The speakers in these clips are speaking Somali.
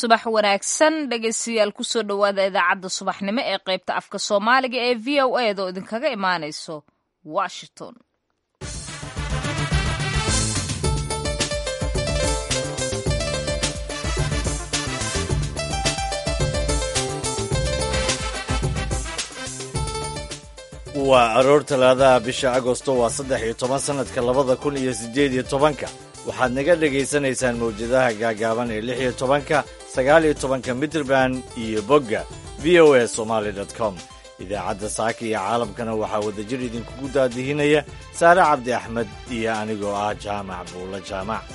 subax wanaagsan dhegaystayaal kusoo dhowaada idaacadda subaxnimo ee qaybta afka soomaaliga ee v o a da oo idinkaga imaanayso washington waa aroor talaadaha bisha agosto waa saddex iyo toban sannadka labada kun iyo siddeed iyo tobanka waxaad naga dhegaysanaysaan mawjadaha gaagaaban ee lix iyo tobanka sagaal iyo tobanka mitrband iyo bogga v o a somaali com idaacadda saaka iyo caalamkana waxaa wadajir idinkugu daadihinaya saare cabdi axmed iyo anigoo ah jaamac buulla jaamac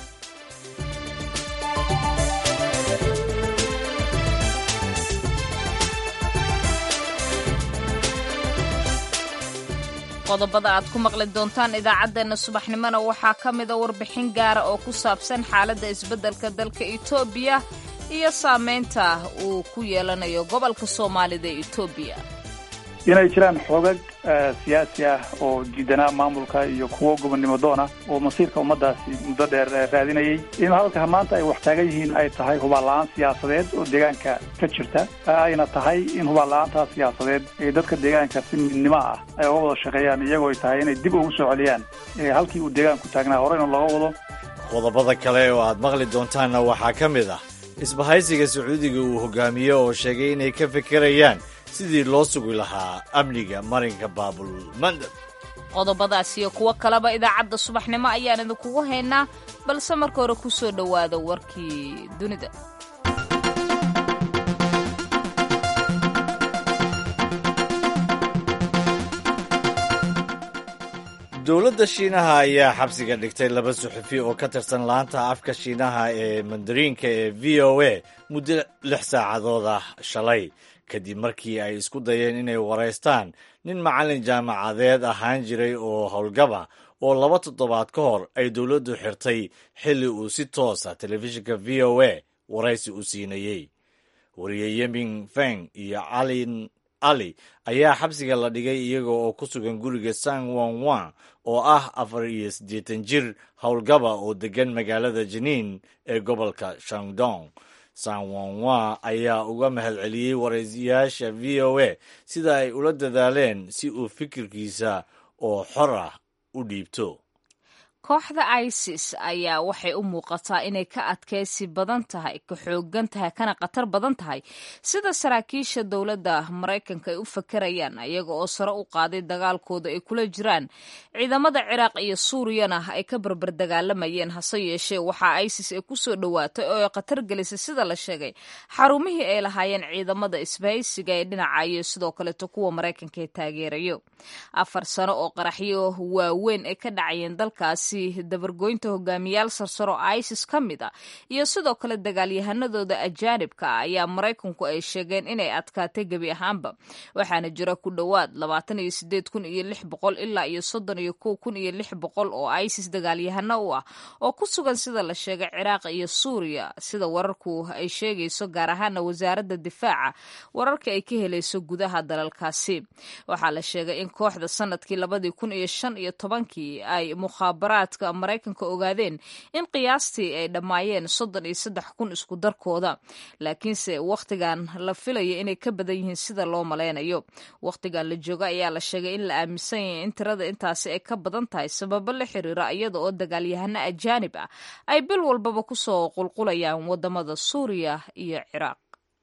qodobada aad ku maqli doontaan idaacaddeenna subaxnimona waxaa ka mida warbixin gaara oo ku saabsan xaaladda isbeddelka dalka etoobiya iyo saamaynta uu ku yeelanayo gobolka soomaalida ee etoobiya inay jiraan xoogag siyaasi ah oo diidanaa maamulka iyo kuwo gobonnimo doona oo masiirka ummaddaasi muddo dheer raadinayay in halka maanta ay wax taagan yihiin ay tahay hubaal-la-aan siyaasadeed oo deegaanka ka jirta ayna tahay in hubaal-la-aantaa siyaasadeed ee dadka deegaanka si midnimo ah ay uga wada shaqeeyaan iyagoo ay tahay inay dib ugu soo celiyaan halkii uu deegaanku taagnaa horeyna looga wado qodobada kale oo aad maqli doontaanna waxaa ka mid ah isbahaysiga sacuudiga uu hogaamiye oo sheegay inay ka fekerayaan sidii loo sugi lahaa amniga marinka baabul mandab qodobadaas iyo kuwo kaleba idaacadda subaxnimo ayaan idinkugu haynaa balse marka hore ku soo dhowaada warkii dunida dowladda shiinaha ayaa xabsiga dhigtay laba suxufi oo ka tirsan laanta afka shiinaha ee mandariinka ee v o a muddo lix saacadood ah shalay kadib markii ay isku dayeen inay waraystaan nin macallin jaamacadeed ahaan jiray oo howlgaba oo laba toddobaad ka hor ay dowladdu xirtay xilli uu si toosa telefishinka v o a waraysi u siinayey wariye yemin feng iyo calin ali ayaa xabsiga la dhigay iyaga oo ku sugan guriga san wan wan oo ah afar iyo siddeetan jir howlgaba oo deggan magaalada janiin ee gobolka shandong san wan wan ayaa uga mahad celiyey waraysiyaasha v o a sida ay ula dadaaleen si uu fikirkiisa oo xor ah u dhiibto kooxda isis ayaa waxay u muuqataa inay ka adkaysi badan tahay ka xoogan tahay kana khatar badan tahay sida saraakiisha dowladda maraykanka ay u fakerayaan iyaga oo sare u qaaday dagaalkooda ay kula jiraan ciidamada ciraaq iyo suuriyana ay ka barbar dagaalamayeen hase yeeshee waxaa isis ay kusoo dhowaatay oo ay khatar gelisay sida la sheegay xarumihii ay lahaayeen ciidamada isbahaysiga ee dhinaca iyo sidoo kaleeto kuwa maraykanka ee taageerayo afar sano oo qaraxyo waaweyn ay ka dhacayeen dalkaasi dabargoynta hogaamiyaal sarsaro isis ka mid a iyo sidoo kale dagaalyahanadooda ajaanibka ah ayaa maraykanku ay sheegeen inay adkaatay gebi ahaanba waxaana jira ku dhowaad labaatan iyo sideed kun iyo lix boqol ilaa iyo soddon iyo kow kun iyo lix boqol oo isis dagaalyahano u ah oo ku sugan sida la sheegay ciraaq iyo suuriya sida wararku ay sheegayso gaar ahaana wasaaradda difaaca wararka ay ka helayso gudaha dalalkaasi waxaa la sheegay in kooxda sanadkii labadii kun iyo shan iyo tobankii ay mukhaabaraad maraykanka ogaadeen in qiyaastii ay dhammaayeen soddon iyo saddex kun isku darkooda laakiinse wakhtigan la filaya inay ka badan yihiin sida loo malaynayo wakhtigan la jooga ayaa la sheegay in la aaminsan yahay in tirada intaasi ay ka badan tahay sababo la xiriira iyada oo dagaalyahano ajaanib ah ay bil walbaba kusoo qulqulayaan wadamada suuriya iyo ciraaq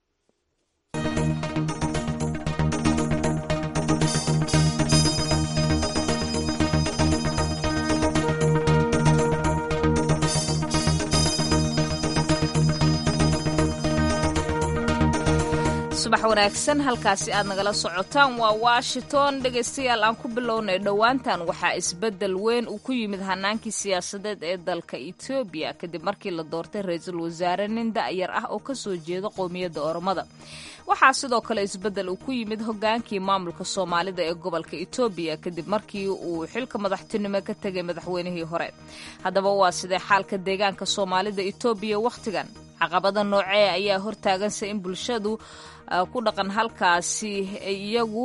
subax wanaagsan halkaasi aad nagala socotaan waa washington dhegaystayaal aan ku bilownay dhowaantan waxaa isbeddel weyn uu ku yimid hanaankii siyaasadeed ee dalka etoobiya kadib markii la doortay ra-iisul wasaare nin da-yar ah oo kasoo jeeda qowmiyadda oromada waxaa sidoo kale isbeddel uu ku yimid hogaankii maamulka soomaalida ee gobolka etoobiya kadib markii uu xilka madaxtinimo ka tegay madaxweynihii hore haddaba waa sidee xaalka deegaanka soomaalida etoobiya wakhtigan caqabada noocee ayaa hortaagansa in bulshadu ku dhaqan halkaasi iyagu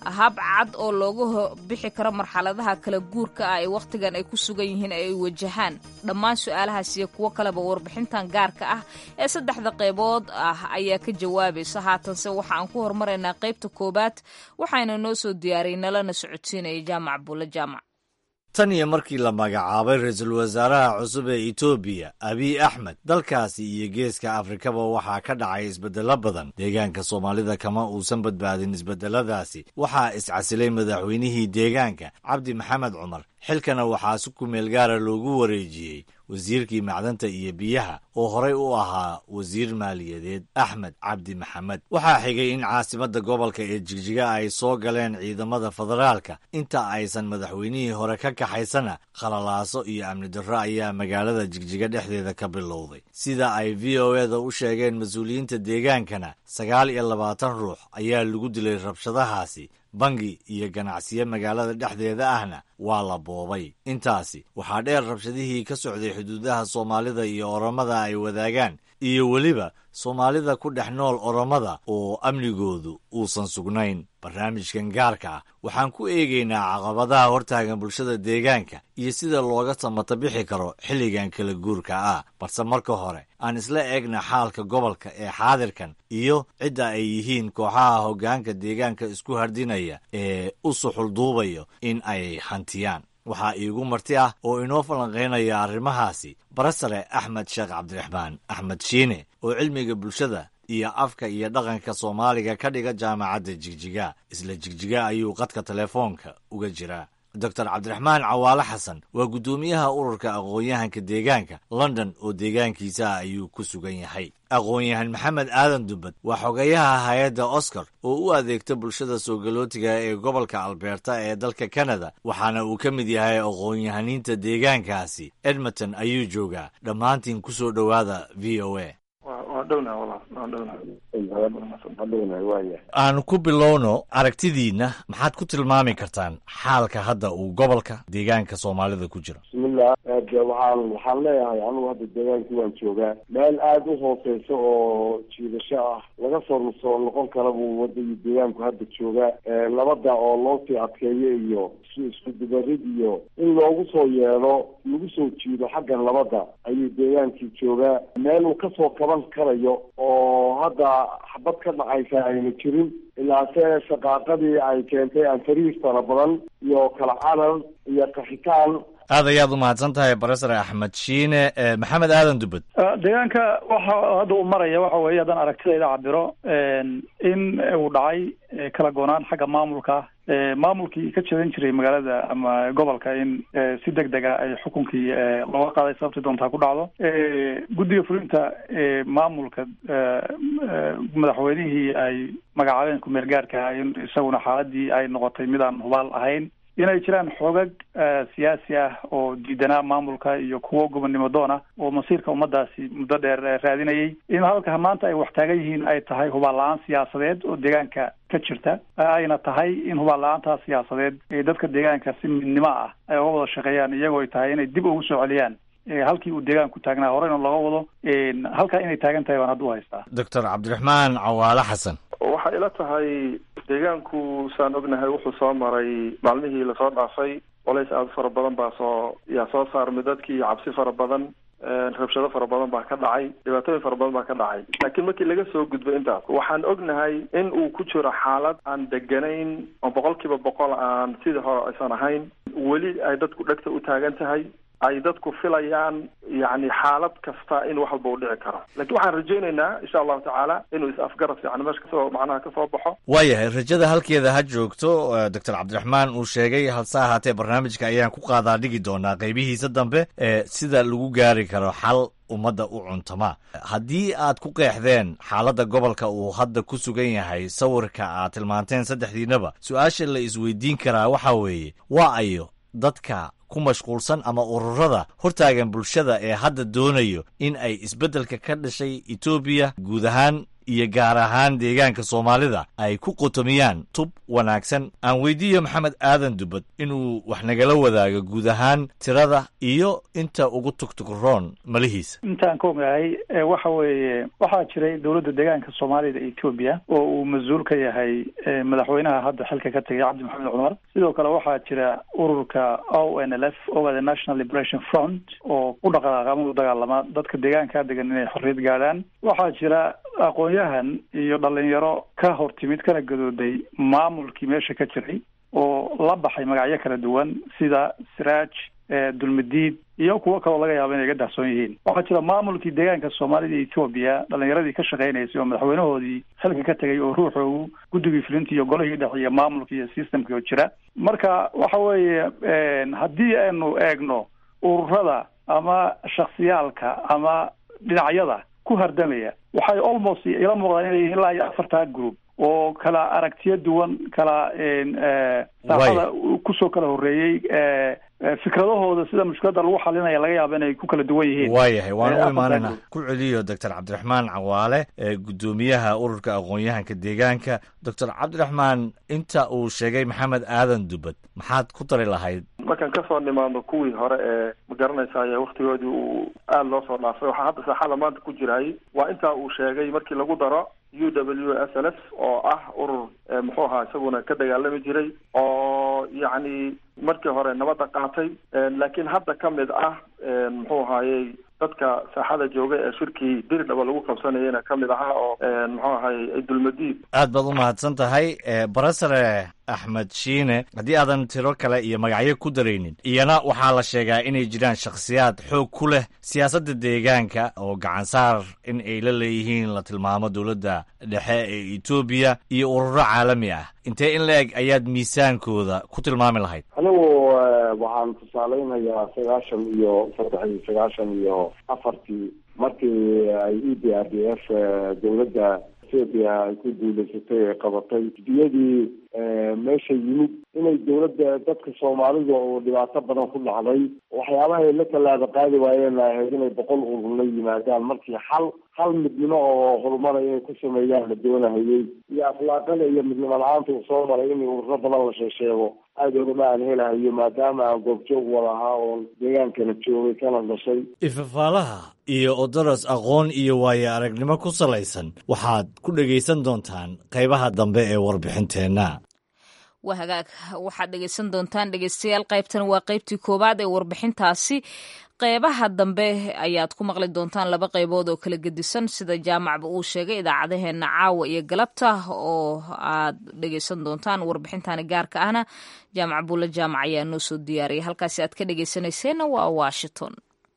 hab cad oo looga bixi karo marxaladaha kala guurka ah ee wakhtigan ay ku sugan yihiin ay wajahaan dhammaan su-aalahaas iyo kuwo kaleba warbixintan gaarka ah ee saddexda qaybood ah ayaa ka jawaabaysa haatanse waxa aan ku hormaraynaa qaybta koowaad waxayna noo soo diyaariyay nalana socodsiinaya jaamac buulle jaamac tan iyo markii la magacaabay ra-iisul wasaaraha cusub ee etoobiya abiy axmed dalkaasi iyo geeska afrikaba waxaa ka dhacay isbeddelo badan deegaanka soomaalida kama uusan badbaadin isbeddeladaasi waxaa iscasilay madaxweynihii deegaanka cabdi maxamed cumar xilkana waxaa si kumeel gaara loogu wareejiyey wasiirkii macdanta iyo biyaha oo horey u ahaa wasiir maaliyadeed axmed cabdi maxamed waxaa xigay in caasimadda gobolka ee jigjiga ay soo galeen ciidamada federaalka inta aysan madaxweynihii hore ka kaxaysana khalalaaso iyo amni darro ayaa magaalada jigjiga dhexdeeda ka bilowday sida ay v o eda u sheegeen mas-uuliyiinta deegaankana sagaal iyo labaatan ruux ayaa lagu dilay rabshadahaasi bangi iyo ganacsiyo magaalada dhexdeeda ahna waa la boobay intaasi waxaa dheer rabshadihii ka socday xuduudaha soomaalida iyo oromada ay wadaagaan iyo weliba soomaalida ku dhex nool oromada oo amnigoodu uusan sugnayn barnaamijkan gaarka ah waxaan ku eegaynaa caqabadaha hortaagan bulshada deegaanka iyo sida looga samata bixi karo xilligan kala guurka ah balse marka hore aan isla eegna xaalka gobolka ee xaadirkan iyo cidda ay yihiin kooxaha hoggaanka deegaanka isku hardinaya ee u suxulduubayo in ay hantiyaan waxaa iigu marti ah oo inoo falanqaynaya arrimahaasi barasare axmed sheekh cabdiraxmaan axmed shiine oo cilmiga bulshada iyo afka iyo dhaqanka soomaaliga ka dhiga jaamacadda jigjiga isla jigjiga ayuu qadka telefoonka uga jiraa doctor cabdiraxmaan cawaale xasan waa guddoomiyaha ururka aqoon-yahanka deegaanka london oo deegaankiisaah ayuu ku sugan yahay aqoon-yahan maxamed aadan dubbad waa xogeyaha hay-adda oscar oo u adeegta bulshada soogalootiga ee gobolka albeerta ee dalka kanada waxaana uu ka mid yahay aqoon-yahaniinta deegaankaasi edmonton ayuu joogaa dhammaantiin ku soo dhowaada v o a aan ku bilowno aragtidiinna maxaad ku tilmaami kartaan xaalka hadda uu gobolka deegaanka soomaalida ku jiro bismillah de waxaan waxaan leeyahay anigu hadda deegaankii waan joogaa meel aada u hooseysa oo jiidasho ah laga soo soo noqon kara buu wadagii deegaanku hadda joogaa labada oo loo sii adkeeyo iyo isku dubarid iyo in loogu soo yeedho lagu soo jiido xaggan labada ayuu deegaankii joogaa meel uu kasoo kaban karayo oo hadda xabad ka dhacaysa ayna jirin ilaase shaqaaqadii ay keentay anfariis fara badan iyo kala carar iyo qaxitaan aad ayaad u mahadsan tahay barasare axmed shiine maxamed aadan dubbad deegaanka waxa hadda uu maraya waxa weeye haddaan aragtidayda cabiro in uu dhacay kala goonaan xagga maamulka maamulkii ka jeedan jiray magaalada ama gobolka in si deg dega ay xukunkii looga qaaday sababtii doontaa ku dhacdo guddiga fulinta maamulka madaxweynihii ay magacaabeen ku-meel gaarka ah in isaguna xaaladii ay noqotay mid aan hubaal ahayn inay jiraan xoogag siyaasi ah oo diidanaa maamulka iyo kuwo gobonnimo doona oo masiirka ummadaasi muddo dheer raadinayay in halka maanta ay wax taagan yihiin ay tahay hubaal la-aan siyaasadeed oo deegaanka ka jirta ayna tahay in hubaal la-aantaa siyaasadeed ee dadka deegaanka si midnimo ah ay uga wada shaqeeyaan iyagoo ay tahay inay dib ugu soo celiyaan halkii uu deegaanku taagnaa horeyna looga wado halkaa inay taagan tahay baan hadda u haystaa doctor cabdiraxmaan cawaale xasan waxay ila tahay deegaanku saan ognahay wuxuu soo maray maalmihii lasoo dhaafay colays aada fara badan baa soo yaa soo saarmay dadkii cabsi fara badan rabshado fara badan baa ka dhacay dhibaatooyin fara badan baa ka dhacay laakiin markii laga soo gudbo intaas waxaan ognahay in uu ku jiro xaalad aan deganayn oo boqol kiiba boqol aan sidii hore aysan ahayn weli ay dadku dhegta u taagan tahay ay dadku filayaan yani xaalad kasta in wax walba u dhici karo lakiin waxaan rajaynaynaa insha allahu tacaala inuu is-afgarad fiican meesha kasoo macnaha kasoo baxo waayahay rajada halkeeda ha joogto doctor cabdiraxmaan uu sheegay halse ahaatee barnaamijka ayaan ku qaadaa dhigi doonaa qeybihiisa dambe ee sida lagu gaari karo xal ummadda u cuntama haddii aad ku qeexdeen xaaladda gobolka uu hadda ku sugan yahay sawirka aad tilmaanteen saddexdiinaba su-aasha la isweydiin karaa waxa weeye waa ayo dadka ku mashquulsan ama ururada hortaagan bulshada ee hadda doonayo in ay isbeddelka ka dhashay etoobiya guud ahaan iyo gaar ahaan deegaanka soomaalida ay ku qotomiyaan tub wanaagsan aan weydiiyo maxamed aadan dubad inuu wax nagala wadaago guud ahaan tirada iyo inta ugu tugtugroon malihiisa intaan ka ogahay waxa weeye waxaa jiray dowladda deegaanka soomaalida etoobiya oo uu mas-uul ka yahay madaxweynaha hadda xilka ka tegay cabdi maxamed cumar sidoo kale waxaa jira ururka o n l f oga the national liberation front oo ku dhaqaaqama u dagaalama dadka deegaankaa degan inay xorriyad gaadhaan waxaa jira aqoon-yahan iyo dhalinyaro ka hor timid kana gadooday maamulkii meesha ka jiray oo la baxay magacyo kala duwan sida siraaj dulmadiid iyo kuwo kaloo laga yaabo inay ga dahsoon yihiin waxaa jira maamulkii deegaanka soomaalida etoobiya dhalinyaradii ka shaqeynaysay oo madaxweynahoodii xilka ka tegay oo ruuxoogu guddigii filinta iyo golihii dhex iyo maamulka iyo systemkii oo jira marka waxa weeye haddii aynu eegno ururada ama shaksiyaalka ama dhinacyada ku hardamaya waxay almost ila muuqdaan inay yihiin ilaa iyo afartaa group oo kala aragtiyo duwan kala saaxada kusoo kala horreeyey fikradahooda sida mushkiladda lagu xalinaya laga yaaba inay ku kala duwan yihiin waayahay waan u imaanayna ku celiyo doctor cabdiraxmaan cawaale guddoomiyaha ururka aqoon-yahanka deegaanka doctor cabdiraxmaan inta uu sheegay maxamed aadan dubad maxaad ku dari lahayd markaan kasoo nimaadno kuwii hore ee ma garanaysaay waktigoodii uu aada loo soo dhaafay waxaa hadda saaxada maanta ku jiraay waa intaa uu sheegay markii lagu daro u w s l f oo ah urur muxuu ahaa isaguna ka dagaalami jiray oo yacni markii hore nabadda qaatay laakiin hadda ka mid ah muxuu ahaayey dadka saaxada jooga ee shirkii diridhaba lagu qabsanayana ka mid ahaa oo muxuu ahaayey dulmadiid aad baad u mahadsan tahay barasare axmed shiine haddii aadan tiro kale iyo magacyo ku daraynin iyana waxaa la sheegaa inay jiraan shakhsiyaad xoog ku leh siyaasadda deegaanka oo gacansaar in ay la leeyihiin la tilmaamo dowladda dhexe ee etoobiya iyo ururo caalami ah intee in la-eg ayaad miisaankooda ku tilmaami lahayd anigu waxaan tusaaleynayaa sagaashan iyo saddex iyo sagaashan iyo afartii markii ay e d r d f dowladda ethoopia ay ku duuleysatay ee qabatay diyadii meesha yimid inay dowladda dadka soomaalida oo dhibaato badan ku dhacday waxyaabaha ay la tallaaba qaadi waayeen ahayd inay boqol urur la yimaadaan markii hal hal midnimo oo horumara inay ku sameeyaan la doonahayey iyo akhlaaqada iyo midnimo la-aanta uu soo maray in ururo badan la sheesheego aada ogama aan helahayo maadaama aan goobjoog wada ahaa oon deegaankana joogay kana dhashay ifafaalaha iyo odoros aqoon iyo waayo aragnimo ku salaysan waxaad ku dhegaysan doontaan qaybaha dambe ee warbixinteenna waa hagaag waxaad dhegaysan doontaan dhegaystayaal qaybtan waa qaybtii koowaad ee warbixintaasi qeybaha dambe ayaad ku maqli doontaan laba qaybood oo kala gedisan sida jaamacba uu sheegay idaacadaheenna caawa iyo galabta oo aad dhegaysan doontaan warbixintani gaarka ahna jaamac buulle jaamac ayaa noo soo diyaariyay halkaasi aad ka dhegaysanayseena waa washington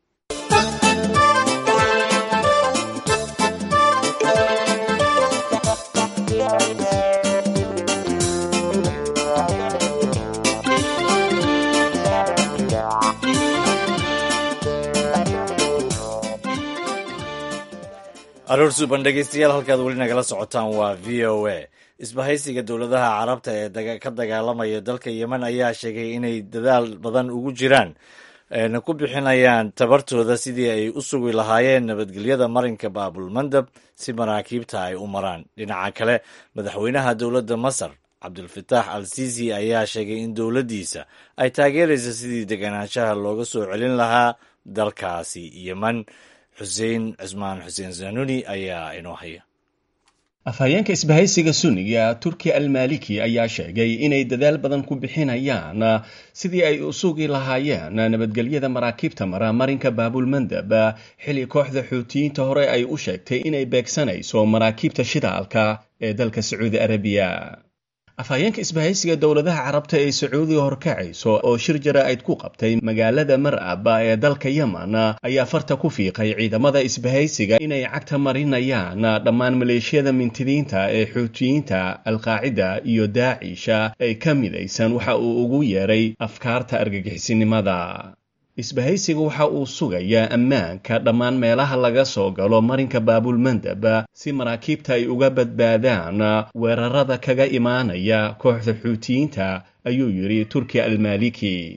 aroor suuban dhegeystayaal halkaad weli nagala socotaan waa v o a isbahaysiga dowladaha carabta ee ka dagaalamaya dalka yemen ayaa sheegay inay dadaal badan ugu jiraan na ku bixinayaan tabartooda sidii ay u sugi lahaayeen nabadgelyada marinka baabulmandab si maraakiibta ay u maraan dhinaca kale madaxweynaha dowladda masar cabdulfataax al sisi ayaa sheegay in dowladdiisa ay taageeraysa sidii deganaanshaha looga soo celin lahaa dalkaasi yemen xuseen cismaan xuseen zanuni ayaa inoo haya afhayeenka isbahaysiga sunniga turki almaliki ayaa sheegay inay dadaal badan ku bixinayaan sidii ay u sugi lahaayeen nabadgelyada maraakiibta mara marinka baabulmandab xilli kooxda xuutiyiinta hore ay u sheegtay inay beegsanayso maraakiibta shidaalka ee dalka sacuudi arabiya afhayeenka isbahaysiga dowladaha carabta ee sacuudiga horkacayso oo shir jaraa'id ku qabtay magaalada mar'ab ee dalka yemen ayaa farta ku fiiqay ciidamada isbahaysiga inay cagta marinayaan dhammaan maleeshiyada mintidiinta ee xuutiyiinta alqaacida iyo daacisha ee ka midaysan waxa uu ugu yeeray afkaarta argagixisinimada isbahaysiga waxa uu sugayaa ammaanka dhammaan meelaha laga soo galo marinka baabulmandab si maraakiibta ay uga badbaadaan weerarada kaga imaanaya kooxda xuutiyiinta ayuu yidhi turki almaliki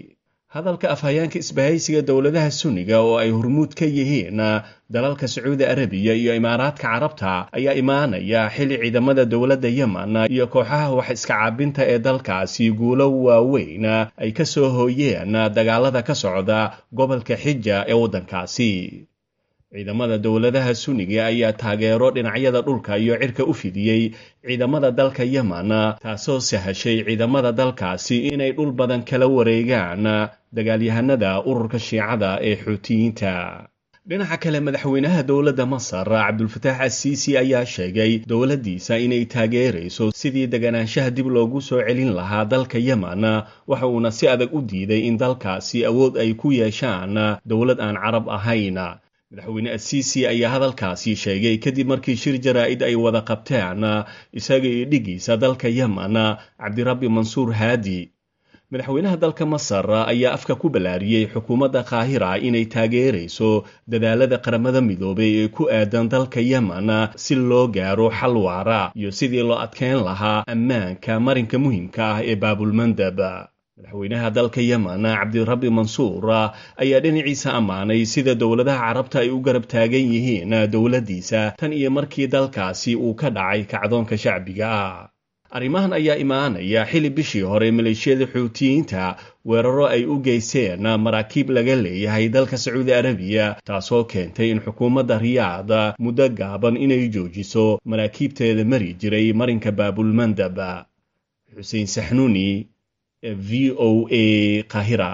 hadalka afhayeenka isbahaysiga dowladaha sunniga oo ay hormuud ka yihiin dalalka sacuudi arabiya iyo imaaraadka carabta ayaa imaanaya xilli ciidamada dowladda yemen iyo kooxaha wax iska caabinta ee dalkaasi guulo waaweyn ay ka soo hooyeen dagaalada ka socda gobolka xija ee waddankaasi ciidamada dowladaha sunniga ayaa taageero dhinacyada dhulka iyo cirka u fidiyey ciidamada dalka yemen taasoo sahashay ciidamada dalkaasi inay dhul badan kala wareegaan dagaalyahanada ururka shiicada ee xuutiyiinta dhinaca kale madaxweynaha dowladda masar cabdulfataax asiisi ayaa sheegay dowladdiisa inay taageerayso sidii deganaanshaha dib loogu soo celin lahaa dalka yemen waxa uuna si adag u diiday in dalkaasi awood ay ku yeeshaan dowlad aan carab ahayn madaxweyne asiisi ayaa hadalkaasi sheegay kadib markii shir jaraa'id ay wada qabteen isaga iyo dhigiisa dalka yemen cabdirabbi mansuur haadi madaxweynaha dalka masar ayaa afka ku ballaariyey xukuumadda qaahira inay taageerayso dadaalada qaramada midoobay ee ku aadan dalka yemen si loo gaaro xal waara iyo sidii loo adkeyn lahaa ammaanka marinka muhiimka ah ee baabulmandab madaxweynaha dalka yemen cabdirabbi mansuur ayaa dhinaciisa ammaanay sida dowladaha carabta ay u garab taagan yihiin dowladdiisa tan iyo markii dalkaasi uu ka dhacay kacdoonka shacbiga ah arrimahan ayaa imaanaya xili bishii hore maleeshiyada xuutiyiinta weeraro ay u geysteen maraakiib laga leeyahay dalka sacuudi arabiya taasoo keentay in xukuumadda riyaad muddo gaaban inay joojiso maraakiibteeda mari jiray marinka baabulmandab xuseen saxnuuni v o a kahira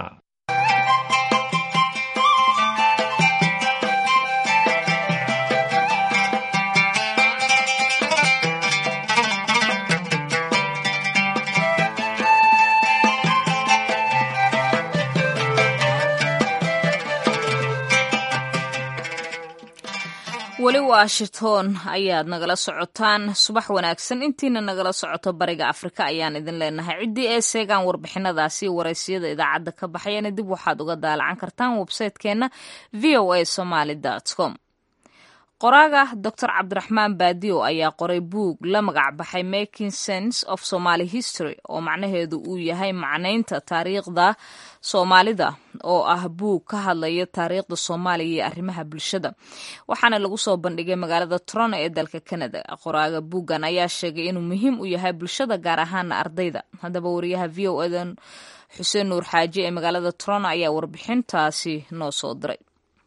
weli washington ayaad nagala socotaan subax wanaagsan intiina nagala socoto bariga afrika ayaan idin leenahay ciddii ee seegaan warbixinadaasi waraysiyada idaacadda ka baxayana dib waxaad uga daalacan kartaan websaytekeenna v o a somaly com qoraaga doctor cabdiraxmaan baadiyo ayaa qoray buug la magac baxay making sense of somaly history oo macnaheedu uu yahay macnaynta taariikhda soomaalida oo ah buug ka hadlaya taariikhda soomaaliya iyo arrimaha bulshada waxaana lagu soo bandhigay magaalada toronto ee dalka canada qoraaga buuggan ayaa sheegay inuu muhiim u yahay bulshada gaar ahaana ardayda haddaba wariyaha v o edan xuseen nuur xaaji ee magaalada toronto ayaa warbixintaasi noo soo diray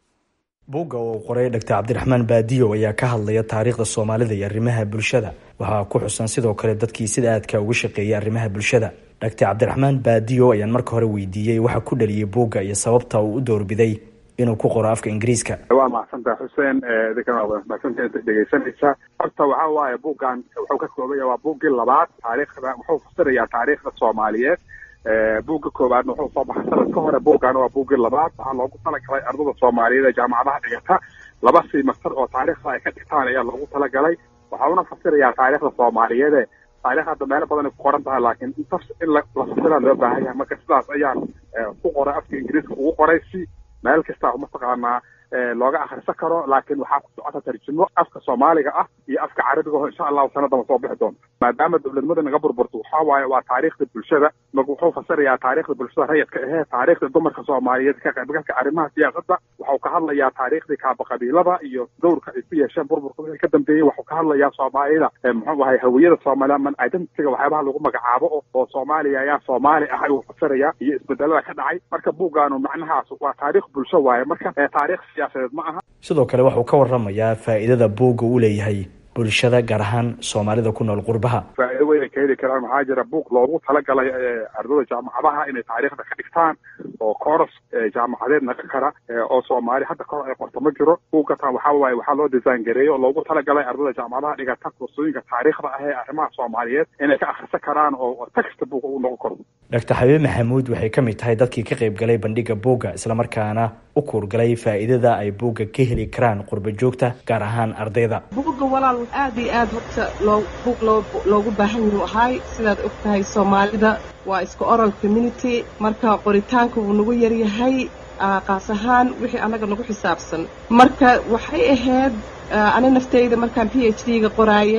buugga uu qoray dhaktar cabdiraxmaan baadiyo ayaa ka hadlaya taariikhda soomaalida iyo arrimaha bulshada waxaa ku xusan sidoo kale dadkii sida aadka uga shaqeeyay arrimaha bulshada dhaktar cabdiraxmaan baadiyo ayaan marka hore weydiiyey waxa ku dhaliyey buugga iyo sababta uu u doorbiday inuu ku qoro afka ingiriiska waa mahadsantaha xuseen idinkan waa mahadsantaha inta dhegeysanaysa horta waxa waaye buuggan wuxuu ka koobaya waa buuggii labaad taariikhda wuxuu fasirayaa taariikhda soomaaliyeed buugga koowaadna wuxuu soo baxay sanad ka hore buuggaana waa buuggii labaad waxaa loogu talagalay ardada soomaaliyeed ee jaamacadaha dhigata laba simastar oo taariikhda ay ka dhigtaan ayaa loogu talagalay waxauna fasirayaa taariikhda soomaaliyeede taarikh hadda meelo badan ay ku qoran tahay laakiin intas in la fasira loo baahan yahay marka sidaas ayaan ku qoray afka ingiriiska ugu qoray si meel kasta mataqaanaa looga akhrisan karo laakiin waxaa ku socota tarjumo afka soomaaliga ah iyo afka carabiga oo insha allahu sanadama soo bixi doonto maadaama dowladnimada naga burburto waxaa waaye waa taariikhda bulshada marka wuxuu fasirayaa taariikhda bulshada rayidka ahee taariikhda dumarka soomaaliyeed ka qaybgalka arrimaha siyaasadda waxau ka hadlayaa taariikhdii kaaba qabiilada iyo dowrka ay ku yeesheen burburka wixii ka dambeeyey waxuu ka hadlayaa soomaalida muxuu ahay hawiyada soomaaliya man identityga waxyaabaha lagu magacaabo oo soomaaliya ayaa soomaali ah ayuu fasiraya iyo isbedelada ka dhacay marka buuggaanu macnahaas waa taariikh bulsho waaye marka taariikh siyaasadeed ma aha sidoo kale waxuu ka waramayaa faa'iidada buugga uu leeyahay bulshada gaar ahaan soomaalida ku nool qurbaha faa'iido weyn ay ka heli karaan maxaa jira buug loogu talagalay ardada jaamacadaha inay taariikhda ka dhigtaan oo kooras jaamacadeed naga kara oo soomaali hadda kahor ay qorto ma jiro buugatan waxaa waaye waxaa loo design gareeyey oo loogu talagalay ardada jaamacadaha dhigata kursooyinka taariikhda ah ee arrimaha soomaaliyeed inay ka akhrisan karaan oo text buug uu noqon karo doctor xabiib maxamuud waxay ka mid tahay dadkii ka qayb galay bandhiga buugga islamarkaana u kuurgalay faa'iidada ay buugga ka heli karaan qurba joogta gaar ahaan ardayda buugga walaal aad iyo aad waqta loo buug loo loogu baahan yahuu ahay sidaad og tahay soomaalida waa iska oral community marka qoritaanka wuu nagu yaryahay qaas ahaan wixii annaga nagu xisaabsan marka waxay ahayd ani naftayda markaan p h d ga qoraayay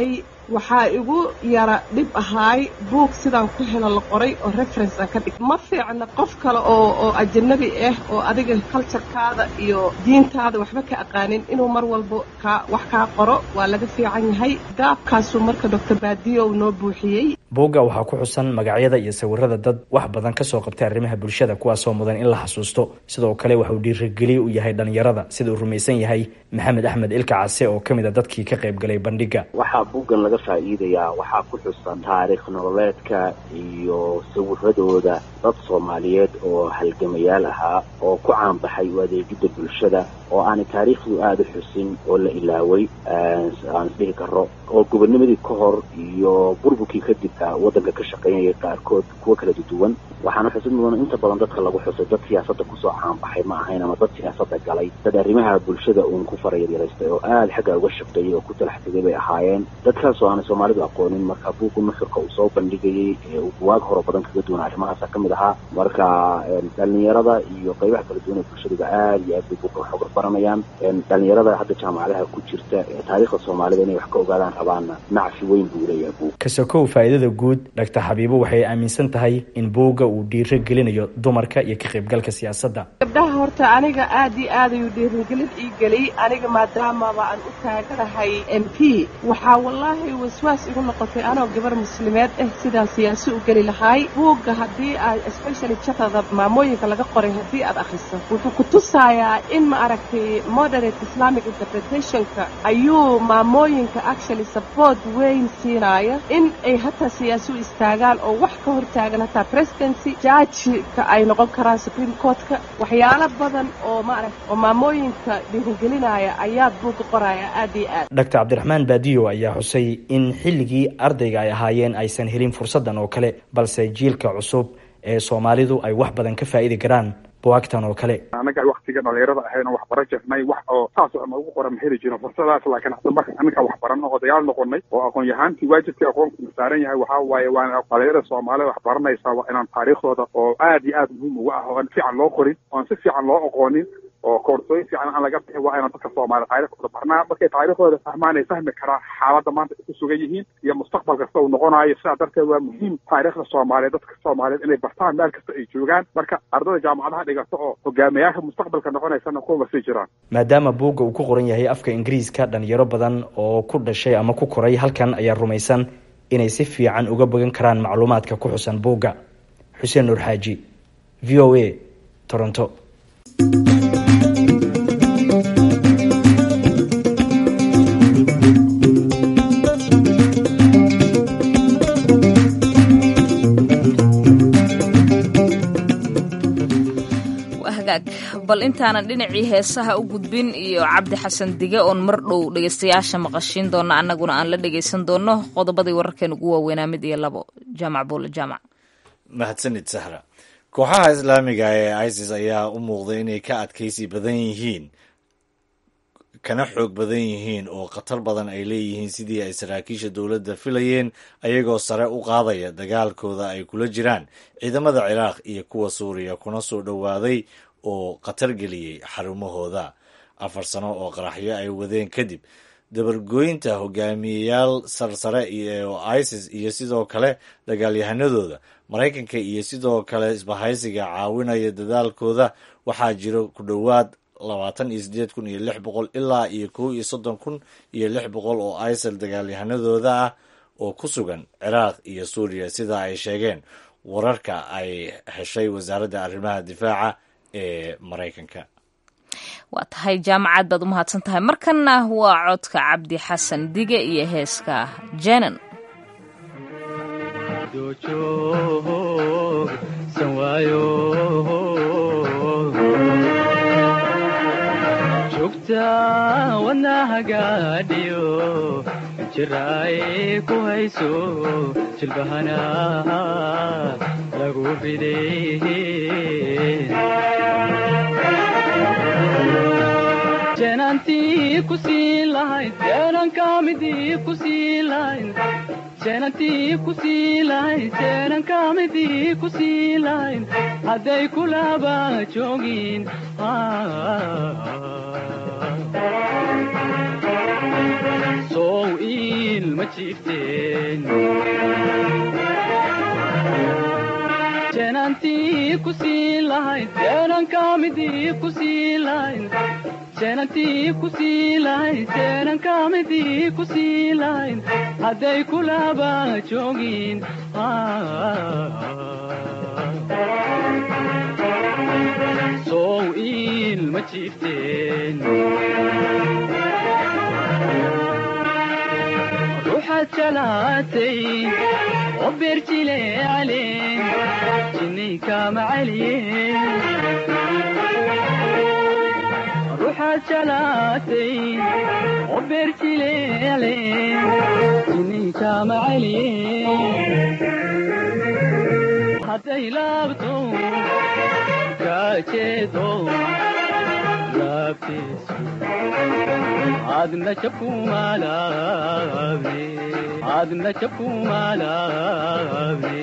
waxaa igu yara dhib ahaay buug sidaan ku helo la qoray oo reference aan ka dhig ma fiicna qof kale oo oo ajanabi ah oo adiga culturekaada iyo diintaada waxba ka aqaanin inuu mar walba kaa wax kaa qoro waa laga fiican yahay gaabkaasuu marka doctor baadiyow noo buuxiyey buugga waxaa ku xusan magacyada iyo sawirada dad wax badan ka soo qabtay arrimaha bulshada kuwaasoo mudan in la xasuusto sidoo kale waxauu dhiirigeliye u yahay dhallinyarada sida uu rumaysan yahay maxamed axmed ilka case oo ka mid a dadkii ka qayb galay bandhigga waxaa buuggan laga faa'iidayaa waxaa ku xusan taariikh nololeedka iyo sawiradooda dad soomaaliyeed oo halgamayaal ahaa oo ku caanbaxay u adeegidda bulshada oo aanay taariikhdu aada u xusin oo la ilaaway aan isdhihi karo oo gobonimadii ka hor iyo burburkii kadib waddanka ka shaqeynayay qaarkood kuwa kala duwan waxaana xusid mudan inta badan dadka lagu xusay dad siyaasadda kusoo caanbaxay ma ahayn ama dad siyaasadda galay dad arrimaha bulshada uun ku farayaryaraystay oo aada xagga uga shaqeeyay oo ku talax tegay bay ahaayeen dadkaas oo aanay soomaalidu aqoonin marka buugga nuxurka uu soo bandhigayay ee uu buwaag hore badan kaga duwan arrimahaasa ka mid ahaa marka dhalinyarada iyo qaybaha kala duwan ee bulshadaba aada iyo aad bay buugga wax uga baranayaan dhalinyarada hadda jaamacadaha ku jirta ee taariikhda soomaalida inay wax ka ogaadaan rabaanna nacfi weyn buu leeyahay buug kasokow faa'iidada guud dhaktar xabiibo waxay aaminsan tahay in buugga uu dhiiro gelinayo dumarka iyo ka qaybgalka siyaasadda gabdhaha horta aniga aad iyo aad ayuu dhiirigelin ii geliyey aniga maadaamaba aan u taaganahay m p waxaa wallaahi waswaas igu noqotay anoo gabar muslimeed ah sidaan siyaasi u geli lahaay buugga haddii aad especially jatada maamooyinka laga qoray haddii aad akhriso wuxuu ku tusayaa in ma aragtay moderate islamic interpretationka ayuu maamooyinka actually support weyn siinaya in ay hataa siyaasi u istaagaan oo wax ka hortaagan hataa presidency jaajika ay noqon karaan supreme courtka waxyaalo badan oo maaragta oo maamooyinka dhiirigelinaya ayaad buugga qoraya aad iyo aad doctor cabdiraxmaan baadiyo ayaa xusay in xilligii ardayga ay ahaayeen aysan helin fursaddan oo kale balse jiilka cusub ee soomaalidu ay wax badan ka faa'idi karaan buwaagtan oo kale anaga waktiga dhalinyarada ahayna wax bara jirnay wax oo saas oo noogu qoran ma heli jirin fursadaas laakiin hadda marka anaga wax barano oo dagaal noqonay oo aqoon yahaantii waajibkii aqoonku saaran yahay waxaa waaye waa dhalinyarada soomaalida wax baranaysaa waa inaan taariikhdooda oo aad iyo aad muhiim uga ah oo aan fiican loo qorin oo aan si fiican loo aqoonin oo koorsooyin fiican aan laga bixin waa inaan dadka soomaaliya taariikhdooda barnaa markay taariikhdooda fahmaan ay fahmi karaan xaaladda maanta ay ku sugan yihiin iyo mustaqbal kasta uu noqonayo sidaa darteed waa muhiim taariikhda soomaaliya dadka soomaaliyeed inay bartaan meel kasta ay joogaan marka ardada jaamacadaha dhigata oo hogaamiyaasha mustaqbalka noqonaysana kuwa sii jiraan maadaama buugga uu ku qoran yahay afka ingiriiska dhalinyaro badan oo ku dhashay ama ku koray halkan ayaa rumaysan inay si fiican uga bogan karaan macluumaadka ku xusan buugga xuseen nuur xaaji v o a toronto bal intaanan dhinacii heesaha u gudbin iyo cabdi xasan dige oon mar dhow dhegaystayaasha maqashiin doona annaguna aan la dhegaysan doono qodobadii wararkeen ugu waaweynaa mid iyo labo jaamac buule jaamac mahadsanid sahra kooxaha islaamiga ee isis ayaa u muuqday inay ka adkaysi badan yihiin kana xoog badan yihiin oo khatar badan ay leeyihiin sidii ay saraakiisha dowladda filayeen ayagoo sare u qaadaya dagaalkooda ay kula jiraan ciidamada ciraaq iyo kuwa suuriya kuna soo dhowaaday oo khatar geliyey xarumahooda afar sano oo qaraxyo ay wadeen kadib dabargooynta hogaamiyeyaal sarsare oo isis iyo sidoo kale dagaalyahanadooda maraykanka iyo sidoo kale isbahaysiga caawinaya dadaalkooda waxaa jiro ku dhowaad labaatan iyo sideed kun iyo lix boqol ilaa iyo kow iyo soddon kun iyo lix boqol oo isil dagaalyahanadooda ah oo ku sugan ciraaq iyo suuriya sida ay sheegeen wararka ay heshay wasaaradda arrimaha difaaca ee maraykanka waa tahay jaamacad baad u mahadsan tahay markanna waa codka cabdi xasan dige iyo heeska jenan wadnahagaadhiyo jiraaye ku hayso jilbahana lagu riday jeenantii ku sii lahayd jeenankamidii ku sii lahayd jeenantii ku sii lahayd jeenankamidii ku sii lahayd hadday kulaba joogin sow iilma jiifte ku siin lahayn jeenanka midii ku siin lahayn jeenantii ku siin lahayn jeenanka midii ku siin lahayn hadday kulaba joogin sow iil ma jiifteen ruuxaad jalaatay oo beerjileecale jinninkama celiye ruuxaad jalaatay oo beerjileecale jinninkama celiye hadday laabto kaajeedo laabtiisu adna jabkumalaabe adna jabkumalaabe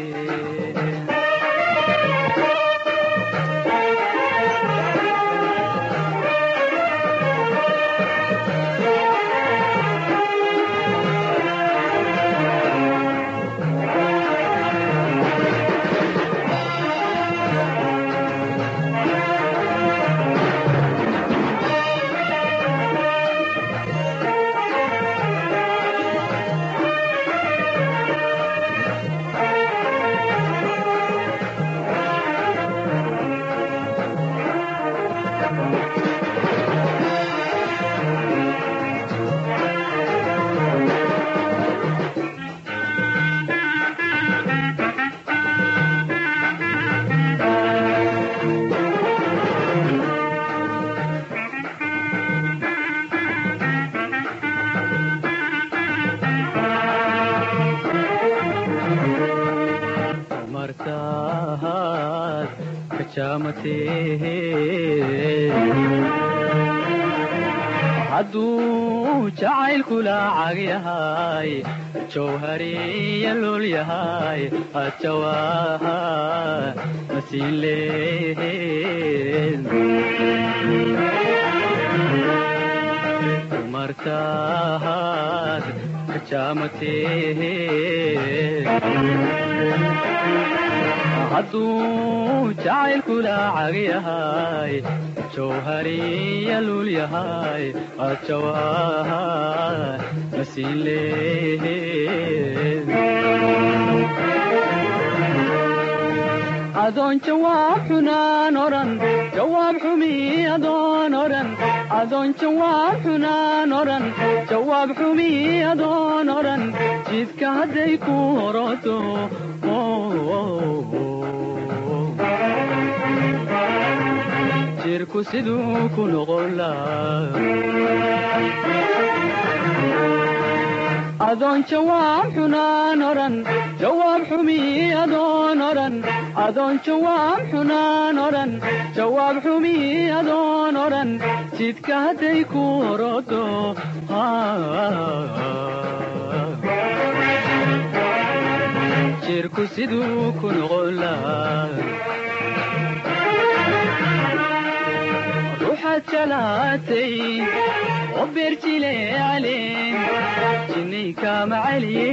martaad kajaamatee hadduu jacaylku laacag yahay jawhariya lul yahay hajawaha masiin lehed martaad kajaamatee hadduu jacaylku laacag yahay jawhariya lul yahay hajawaha masiin lehed adoon jawaab xunaan odhan jawaab xumi adoon odhan adoon jawaab xunaan odhan jawaab xumi adoon odhan jidka hadday ku horoto jirku siduu ku noqon adoon jawaab xunaan odhan jawaab xumi adoon odhan adoon jawaab xunaan odhan jawaab xumi adoon odhan jidka hadday ku horodo jirku siduu ku noqon ruuxaad jalaatay oo beerjileecale jinninkama celiye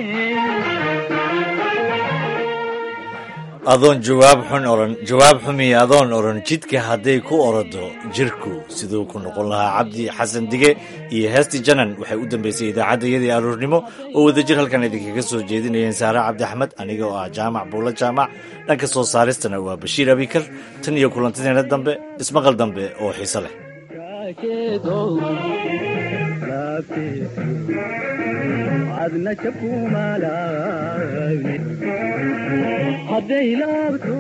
adoon jawaab xun oran jawaab xumiya adoon oran jidka hadday ku orodo jirku siduu ku noqon lahaa cabdi xasan dige iyo heesti janan waxay u dambeysay idaacaddayadii aroornimo oo wadajir halkan idinkaga soo jeedinayeen saare cabdi axmed aniga oo ah jaamac buulo jaamac dhanka soo saaristana waa bashiir abikar tan iyo kulantideena dambe ismaqal dambe oo xiise leh adna jabkumalaabe hadday laabto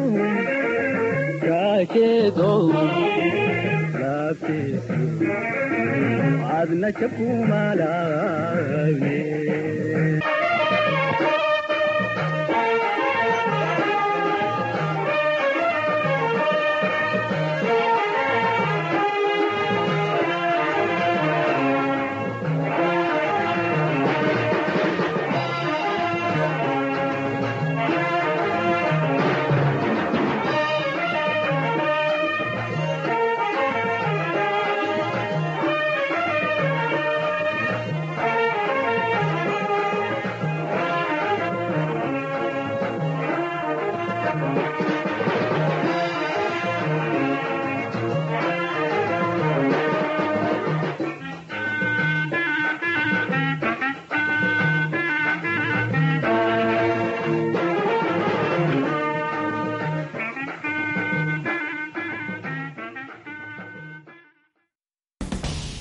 kaajeedo laabteesu adna jabkumalaabe